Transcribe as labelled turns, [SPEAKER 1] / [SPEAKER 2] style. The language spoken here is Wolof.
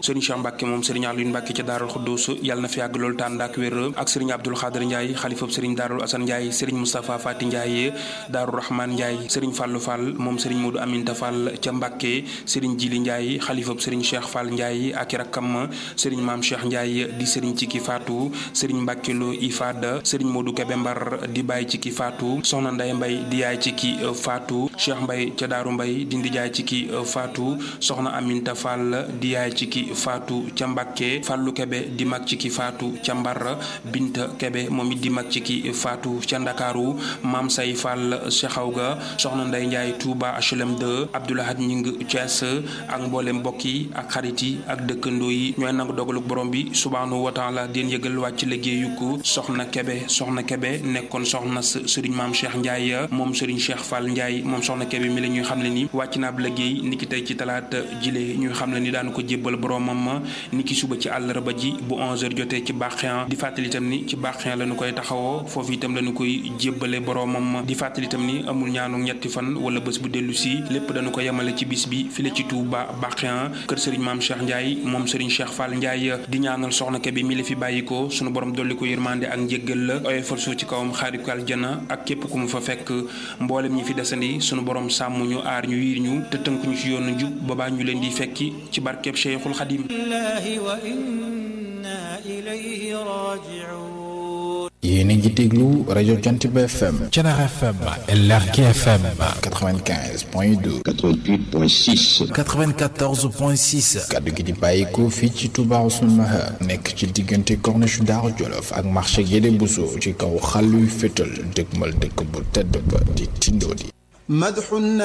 [SPEAKER 1] sëriñ Cheikh Mbacke moom sëriñ Aliou Mbacke ca Daarul Xuddus yàlla na fi yàgg loolu tànd ak wér ak sëriñ Abdoul Xaadir Ndiaye xalifab sëriñ Daarul Asan Ndiaye sëriñ Moustapha Fati Ndiaye Daaru Rahman Ndiaye sëriñ Fallou Fall moom sëriñ Modou Aminta Fall ca Mbacke sëriñ Jili Ndiaye xalifab sëriñ Cheikh Fall Ndiaye ak i rakkam sëriñ Maam Cheikh Ndiaye di sëriñ ci ki faatu sëriñ Mbacke Lo Ifada sëriñ Modou Kebe Mbar di bàyyi ci ki faatu soxna Ndeye Mbay di yaay ci ki faatu Cheikh Mbay ca Daaru Mbay di ndijaay ci ki faatu soxna Aminta Fall di yaay ci ki faatu ca Mbacke Fallu Kebe di mag ci ki faatu ca Mbar Binta Kebe moom it di mag ci ki faatu ca Ndakaaru Maam Say Fall Cheikhaw ga soxna Ndeye Ndiaye Touba HLM 2 Abdoulahad Ñing Thiès ak mboolem mbokk yi ak xarit yi ak dëkkandoo yi ñooy nangu dogaluk borom bi subhaanahu wa taala den yëgal wàcc liggéeyu ko soxna Kebe soxna Kebe nekkoon soxna sëriñ maam Cheikh Ndiaye moom sëriñ Cheikh Fall Ndiaye moom soxna Kebe mi la ñuy xam ne ni wàcc na ab liggéey niki tey ci talaata jile ñuy xam ne ni daanu ko jébbal boromam niki suba ci àllarba ji bu 11h jotee ci bàqiyan di fàttali itam ni ci bàqiyan la ñu koy taxawoo foofu itam la ñu koy jébbale boromam di fàttali itam ni amul ñaanu ñetti fan wala bés bu dellu si lépp dañu ko yemale ci bis bi file ci Touba bàqiyan kër sëriñ maam Cheikh Ndiaye moom sëriñ Cheikh Fall Ndiaye di ñaanal soxna Kebe mi la fi bàyyi ko sunu borom dolli ko yërmande ak njéggal la oyofal suuf ci kawam xaari ko aljana ak képp ku mu fa fekk mboolem ñi fi desandi sunu borom sàmm ñu aar ñu yiir ñu te tënk ñu ci yoonu njub boobaa ñu leen di fekki ci barkeb Cheikhul Xadim
[SPEAKER 2] yéen a ngi déglu rajo Jant bi FM.
[SPEAKER 3] Thiénaba FM. LRK FM.
[SPEAKER 2] 95 point 2.
[SPEAKER 4] 88 point 6.
[SPEAKER 3] 94 point 6.
[SPEAKER 2] kaddu gi di bàyyikoo fii ci Touba Ousseynou Mahar. nekk ci diggante corniche Daaru Jolof ak marché Guédé Bousso ci kaw xàlluy fétal dëgmal dëkk bu tedd ba di Tindodi.